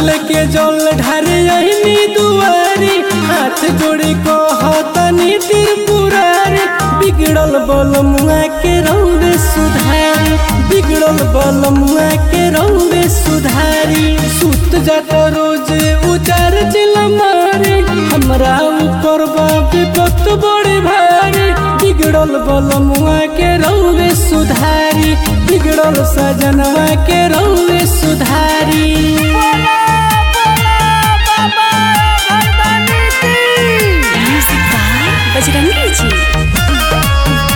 लेके जल ढारे अहिनी दुआरी हाथ जोड़ी कहतनी त्रिपुरारी बिगड़ल बल मुआ के रौवे सुधारी बिगड़ल बल मुआ के रौवे सुधारी सुत जात रोज उचार चिल मारे हमरा ऊपर बाप विपत बड़े भारी बिगड़ल बल मुआ के रौवे सुधारी बिगड़ल सजनवा के रौवे सुधारी म्यूजिक बाय बजरंगी जी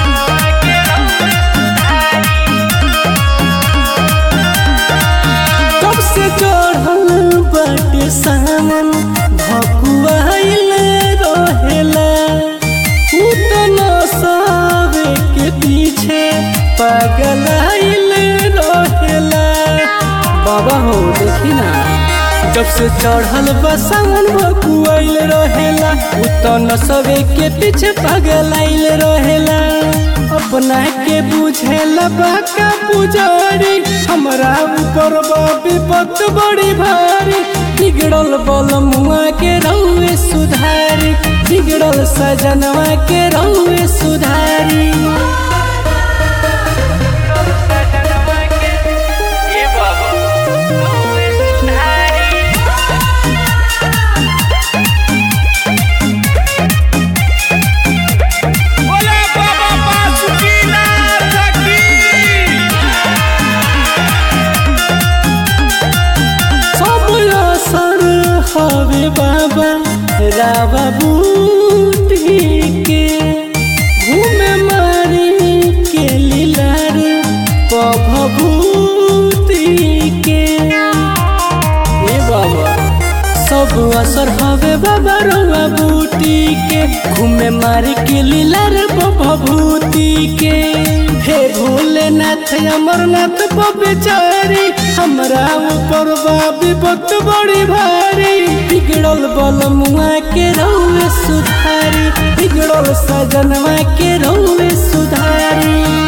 कब से चढ़ल बाटे सामन भकुआइल रहेला उ त नसावे के पीछे पागल आइल रहेला बाबा हो देखी ना जब से चढ़ल बसावन भकुआइल रहेला उ त नसवे के पीछे पागल आइल रहेला अपना के बुझेला बाका पुजारी हमरा ऊपर बा विपत बड़ी भारी बिगड़ल बल मुआ के रौए सुधारी बिगड़ल सजनवा के रौए सुधारी बोला बाबा बासुकीनाथ की सब असर हवे बाबा रावा बूटी के घूमे मारी के लीलार पभभूति के ए बाबा सब असर हवे बाबा रउआ बूटी के घूमे मारी के लीलार भभूति के हे भोलेनाथ अमरनाथ बेचारी हमरा ऊपर बा विपत बड़ी भारी बिगड़ल बल मुआ के रउए सुधारी बिगड़ल सजनवा के रउए सुधारी